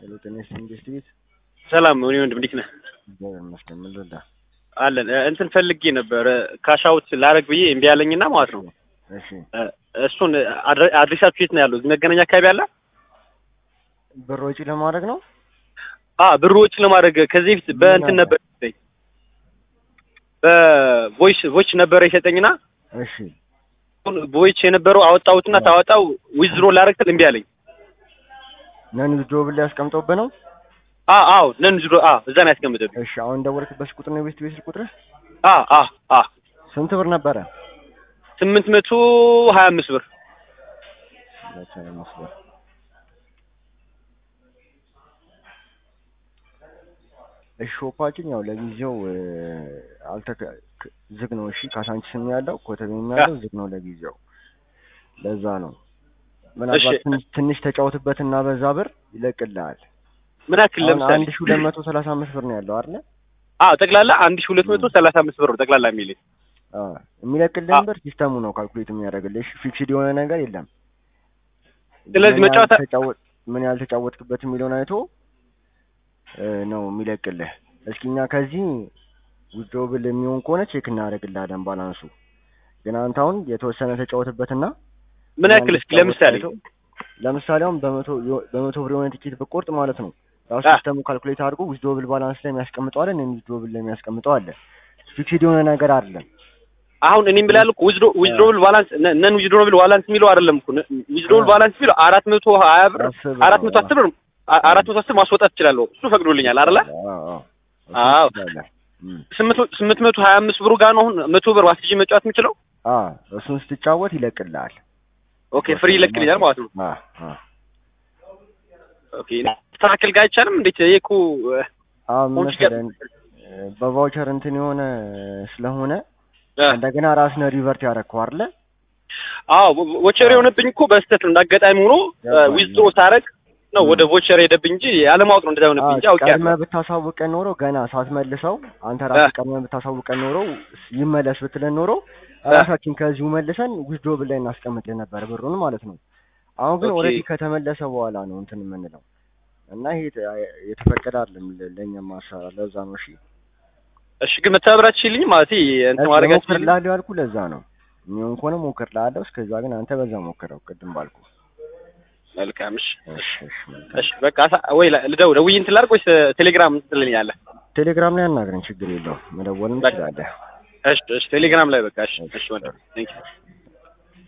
ሄሎ ጤና ይስጥልኝ ጌስት ቤት ሰላም እኔ ወንድም እንዴት ነህ? እግዚአብሔር ይመስገን። ምን ልርዳ? አለን እ፣ እንትን ፈልጌ ነበር ካሻውት ላረግ ብዬ እምቢ ያለኝና ማለት ነው። እሺ እ፣ እሱን አድረ- አድሬሳችሁ የት ነው ያለው? እዚህ መገናኛ አካባቢ አለ? ብር ወጪ ለማድረግ ነው። አ ብር ወጪ ለማድረግ ከዚህ በፊት በእንትን ነበር የሰጠኝ በቮይስ ቮይስ ነበረ የሰጠኝና እሺ ቮይስ የነበረው አወጣሁትና ታወጣው ዊዝድሮ ላረግ ስል እምቢ አለኝ። ነን ጆብል ላይ ያስቀምጠውብህ ነው። አ አዎ ነን ዝሮ አ እዛ ነው ያስቀምጠብኝ። እሺ አሁን ደወልክበት ቁጥር ነው የቤት ቤት ቁጥር አ አ አ ስንት ብር ነበረ? ስምንት መቶ ሀያ አምስት ብር ሁለት ሀያ አምስት ብር። እሺ ሾፓችን ያው ለጊዜው እ፣ አልተከ ክ- ዝግ ነው። እሺ ካሳንቺስም ያለው ኮተቤም ያለው ዝግ ነው ለጊዜው። ለዛ ነው ምናልባት እሺ። ትንሽ- ትንሽ ተጫወትበትና በዛ ብር ይለቅልሃል። ምን ያክል አሁን ለምሳሌ አንድ ሺህ ሁለት መቶ ሰላሳ አምስት ብር ነው ያለው አይደለ? አ ጠቅላላ አንድ ሺህ ሁለት መቶ ሰላሳ አምስት ብር ነው ጠቅላላ የሚለኝ አዎ የሚለቅልህን አ- ብር ሲስተሙ ነው ካልኩሌት የሚያደርግልህ። እሺ ፊክስድ የሆነ ነገር የለም። ስለዚህ ምን ያህል መጫወታ- ተጫወት ምን ያህል ተጫወትክበት የሚለውን አይቶ እ፣ ነው የሚለቅልህ። እስኪ እኛ ከዚህ ዊዝድሮብል የሚሆን ከሆነ ቼክ እናደርግልሃለን ባላንሱ። ግን አንተ አሁን የተወሰነ ተጫወትበትና ምን ያክል እስኪ ለምሳሌ ለምሳሌ አሁን በመቶ የሆ- በመቶ ብር የሆነ ቲኬት ብቆርጥ ማለት ነው ራሱ አ- ሲስተሙ ካልኩሌት አድርጎ ዊዝድሮብል ባላንስ ላይ የሚያስቀምጠው አለ ነን ዊዝድሮብል ላይ የሚያስቀምጠው አለ። ፊክስድ የሆነ ነገር አይደለም። አሁን እኔም ብላለሁ እኮ ዊዝድሮ ዊዝድሮብል ባላንስ ነን ዊዝድሮብል ባላንስ የሚለው አይደለም እኮ ዊዝድሮብል አ- ባላንስ የሚለው አራት መቶ ሀያ ብር አስር አራት መቶ ነው። አስር ብር አ- አራት መቶ አስር ማስወጣት እችላለሁ። እሱ ፈቅዶልኛል አይደለ? አዎ አዎ አዎ። እሱን ትችላለህ። እም። ስምንት መቶ- ስምንት መቶ ሀያ አምስት ብሩ ጋር ነው አሁን መቶ ብር ዋስጅ መጫወት የምችለው። አዎ እሱን ስትጫወት ይለቅልሃል። ኦኬ ፍሪ ይለቅልኛል ማለት ነው። አዎ አዎ ኦኬ ተስተካከል ጋር አይቻልም። እንዴት ይሄ እኮ እ፣ አሁን አሁን መሰለህ በቫውቸር እንትን የሆነ ስለሆነ እ፣ እንደገና ራስን ሪቨርት ያደረግከው አይደለ? አዎ ቮቸር የሆነብኝ እኮ በስህተት ነው። እንዳጋጣሚ ሆኖ ገባኝ። ዊዝድሮ ሳረግ ነው ወደ ቮቸር ሄደብኝ እንጂ ያለማወቅ ነው እንደዛ ሆነብኝ እንጂ አውቄ ቀድመህ ብታሳውቀን ኖሮ ገና ሳትመልሰው አንተ ራስህ ቀድመህ ብታሳውቀን ኖሮ ይመለስ ብትለን ኖሮ ራሳችን ከዚሁ መልሰን ዊዝድሮብል ላይ እናስቀምጥ ነበር ብሩን ማለት ነው። አሁን ግን ኦኬ። ኦልሬዲ ከተመለሰ በኋላ ነው እንትን የምንለው እና ይሄ የተ- የተፈቀደ አይደለም ለ- ለእኛም ማሰራ ለዛ ነው። እሺ እሺ ግን መተባበራችሁልኝ ማለት እንትን ማድረጋችሁ ሞክርልሃለሁ ያልኩህ ለዛ ነው። የሚሆን ከሆነ ሞክርልሃለሁ። እስከዛ ግን አንተ በዛ ሞክረው ቅድም ባልኩ። መልካም እሺ እሺ እሺ መልካም። እሺ በቃ አሳ- ወይ ላ- ልደውል ደውዬ እንትን ላድርግ ወይስ ቴሌግራም ትልልኛለህ? ቴሌግራም ላይ አናግረን፣ ችግር የለውም መደወልም በቃ። ትችላለህ። እሺ እሺ ቴሌግራም ላይ በቃ እሺ እሺ ወንድም ቴንክ ዩ